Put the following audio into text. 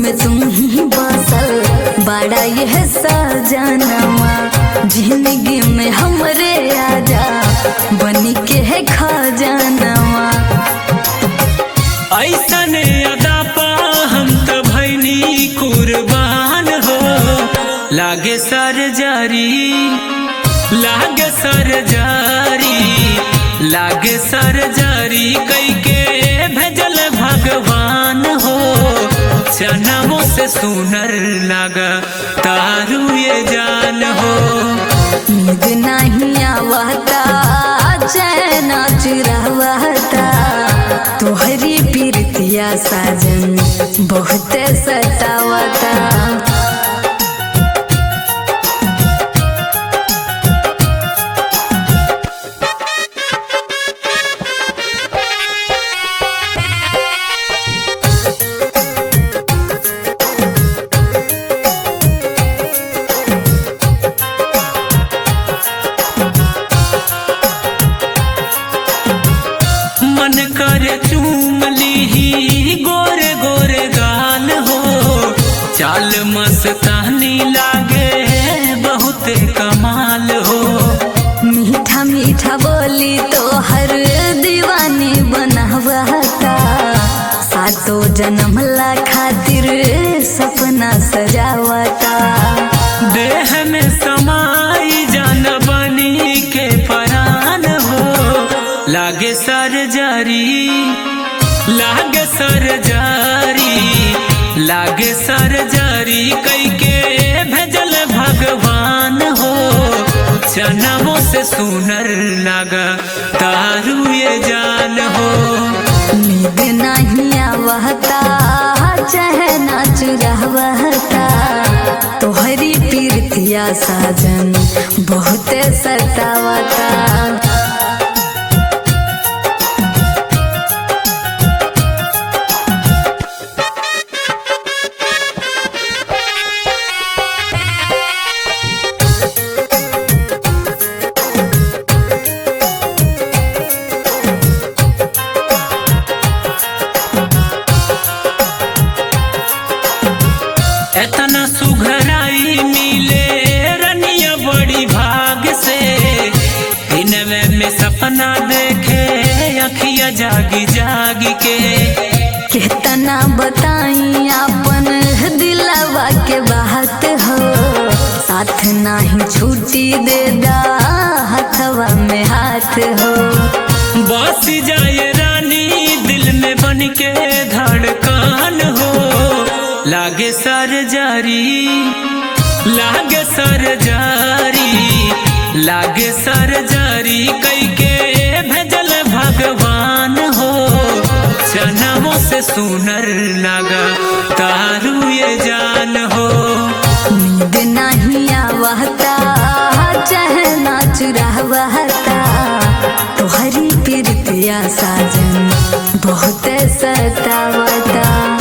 में तुम ही बसल बड़ा यह सजनवा जिंदगी में हमरे आजा बनी के है खजानवा ऐसन अदा पा हम त भैनी कुर्बान हो लागे सर जारी लागे सर जारी लागे सर जारी कई के भेजल भगवान हो जन्मों से सुनर लगा तारू ये जान हो नींद नहीं आवता चैन चुरावता तोहरी पीरतिया साजन बहुत सतावता मन कर चूम ली गोरे गोरे गाल हो चाल मस्तानी लागे बहुत कमाल हो मीठा मीठा बोली तो हर दीवानी बनावता सातो जन्म ला खातिर सपना सजावता देह में समाई जान बनी के परान हो लागे सर जारी लागे सर जारी लागे सर जारी कई के भेजल भगवान हो जन्मों से सुनर लगा तारू ये जान हो नींद नहीं आवता चहना चुरावता तोहरी पीरतिया साजन बहुत सतावता एतना सुघराई मिले रनिया बड़ी भाग से दिनवे में सपना देखे अखिया जागी जागी के कितना बताई अपन दिलवा के बात हो साथ नहीं छुट्टी दे दा हथवा में हाथ हो बस जाए रानी दिल में बन के धड़कन हो लागे सर जारी लागे सर जारी लागे सर जारी कई के भेजल भगवान हो जन्मों से सुनर लगा तारू ये जान हो नींद नहीं आवता चहना चुरावता तोहरी पीरतिया साजन बहुत सतावता